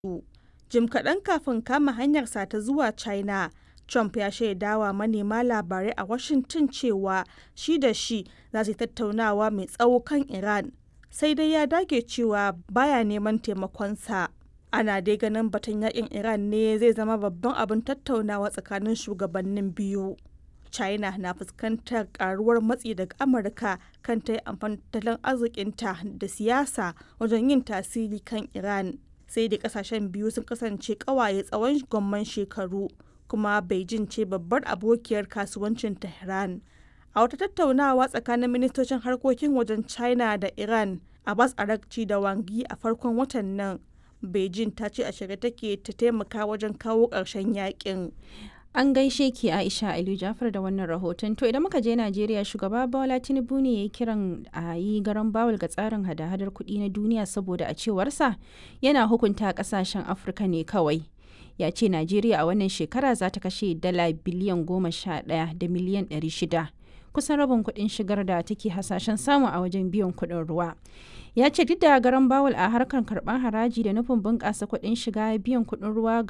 Jim kaɗan kafin kama hanyarsa ta zuwa China, Trump ya shaidawa manema labarai a Washington cewa shi da Xi za su yi tattaunawa mai tsawo kan Iran, sai dai ya dage cewa ba ya neman taimakonsa. Ana dai ganin batun yakin Iran ne zai zama babban abin tattaunawa tsakanin shugabannin biyu. China na fuskantar karuwar matsi daga Amurka kan ta yi amfani da tattalin arzikinta da siyasa wajen yin tasiri kan Iran. Sai dai kasashen biyu sun kasance kawaye tsawon gwamman shekaru, kuma Beijing ce babbar abokiyar kasuwancin Tehran. A wata tattaunawa tsakanin ministocin harkokin wajen China da Iran, Abbas Araghchi da Wang Yi a farkon watan nan, Beijing ta ce a shirye take ta taimaka wajen kawo ƙarshen yakin. An gaishe ki Aisha Aliyu Jafar da wannan rahoton. To idan muka je Najeriya shugaba Bola Tinubu ne ya yi kiran a yi garan bawul ga tsarin hada-hadar kuɗi na duniya saboda a cewarsa yana hukunta ƙasashen Afirka ne kawai. Ya ce Najeriya a wannan shekara za ta kashe dala biliyan goma sha ɗaya da miliyan ɗari shida. Kusan rabin kuɗin shigar da take hasashen samu a wajen biyan kuɗin ruwa. ya ce duk da garan bawul a harkar karɓar haraji da nufin bunƙasa kuɗin shiga biyan kuɗin ruwa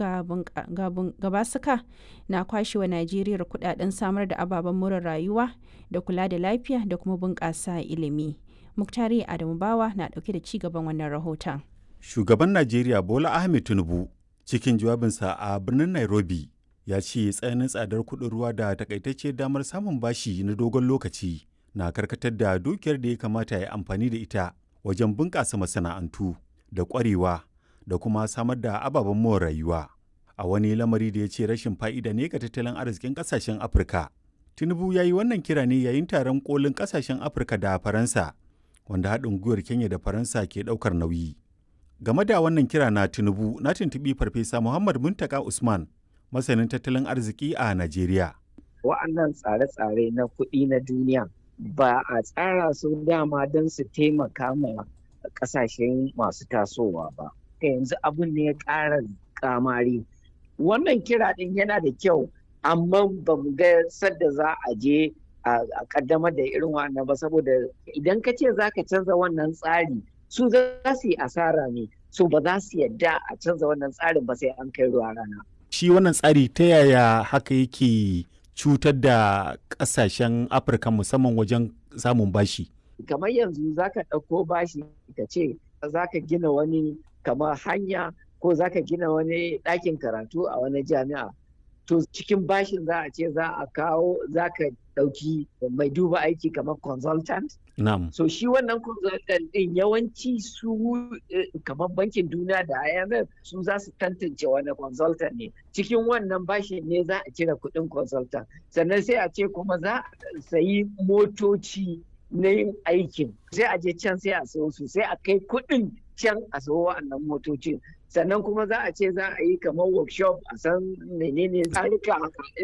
ga basuka na kwashewa najeriya kuɗaɗen samar da ababen more rayuwa da kula da lafiya da kuma bunƙasa ilimi muktari adamu bawa na ɗauke da ci gaban wannan rahoton shugaban najeriya bola ahmed tinubu cikin jawabinsa a birnin nairobi ya ce tsananin tsadar kuɗin ruwa da takaitacce damar samun bashi na dogon lokaci na karkatar da dukiyar da ya kamata ya amfani da ita wajen bunƙasa masana'antu da ƙwarewa da kuma samar da ababen more rayuwa a wani lamari da ya ce rashin fa'ida ne ga tattalin arzikin ƙasashen afirka tinubu ya yi wannan kira ne yayin taron kolin ƙasashen afirka da faransa wanda haɗin gwiwar kenya da faransa ke ɗaukar nauyi game da wannan kira na tinubu na tuntuɓi farfesa muhammad muntaka usman masanin tattalin arziki a najeriya wa'annan tsare-tsare na kuɗi na duniya ba a tsara su dama don su taimaka ma kasashen masu tasowa ba yanzu abin ne ya ƙara kamari wannan kira ɗin yana da kyau amma ba mu ga sadda za a je a kaddamar da irin wannan ba saboda idan ka ce za ka canza wannan tsari su za su yi asara ne so ba za su yadda a canza wannan tsarin ba sai an kai ruwa rana shi wannan tsari ta yaya haka yake cutar da kasashen afirka musamman wajen samun bashi kamar yanzu zaka ɗauko bashi ka ce zaka gina wani kamar hanya ko zaka gina wani ɗakin karatu a wani jami'a to cikin bashin za a ce za a kawo zaka ɗauki mai duba aiki kamar consultant Na'am. so shi wannan consultant ɗin yawanci su kamar bankin duniya da IMF su za su tantance wani consultant ne cikin wannan bashin ne za a cire kuɗin consultant sannan sai a ce kuma za a sayi motoci na yin aikin sai a je can sai a sayo su sai a kai kuɗin can a sayo wa'annan motocin sannan kuma za a ce za a yi kamar workshop a san menene tsarika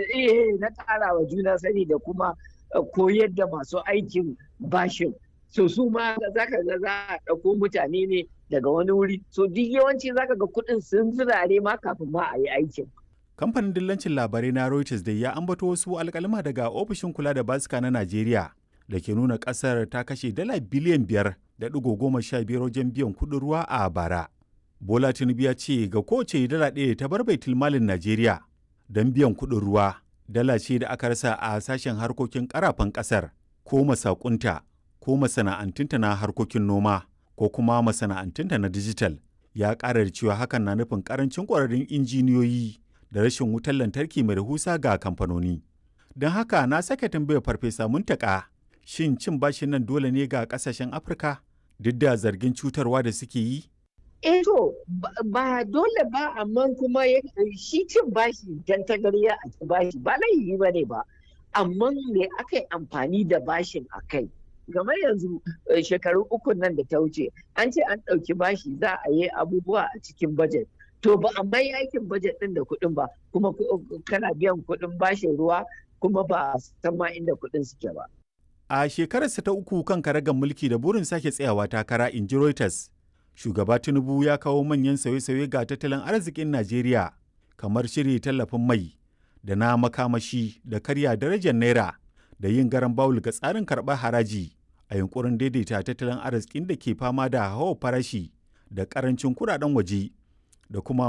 na ƙara wa juna sani da kuma koyar da masu aikin bashin so su ma za ka ga za a ɗauko mutane ne daga wani wuri so duk yawanci za ka ga kuɗin sun zirare ma kafin ma a yi aikin kamfanin dillancin labarai na reuters da ya ambato wasu alkalma daga ofishin kula da basika na najeriya da ke nuna ƙasar ta kashe dala biliyan biyar da ɗigo goma sha biyar wajen biyan kuɗin ruwa a bara bola tinubu ya ce ga kowace dala ɗaya ta bar baitul malin najeriya don biyan kuɗin ruwa dala ce da aka rasa a sashen harkokin karafan ƙasar ko masakunta ko masana'antunta na harkokin noma ko kuma masana'antunta na dijital ya ƙara da cewa hakan na nufin ƙarancin ƙwararrun injiniyoyi da rashin wutar lantarki mai rahusa ga kamfanoni don haka na sake tambayar farfesa muntaka shin cin bashin nan dole ne ga ƙasashen afirka duk da zargin cutarwa da suke yi eh to ba dole ba amma kuma shi cin bashi dan tagarya a ci bashi ba laifi ba ne ba amma me aka yi amfani da bashin a kai game yanzu shekaru uku nan da ta wuce an ce an ɗauki bashi za a yi abubuwa a cikin bajet to ba a mai aikin bajet ɗin da kuɗin ba kuma kana biyan kuɗin bashin ruwa kuma ba a san ma inda kuɗin suke ba a shekararsa ta uku kan karagar mulki da burin sake tsayawa takara in ji Reuters shugaba tinubu ya kawo manyan sauye-sauye ga tattalin arzikin najeriya kamar shiri tallafin mai da na makamashi da karya darajar naira da yin garan bawul ga tsarin karɓar haraji a yunkurin daidaita tattalin arzikin da ke fama da hawa farashi da karancin kuɗaɗen waje da kuma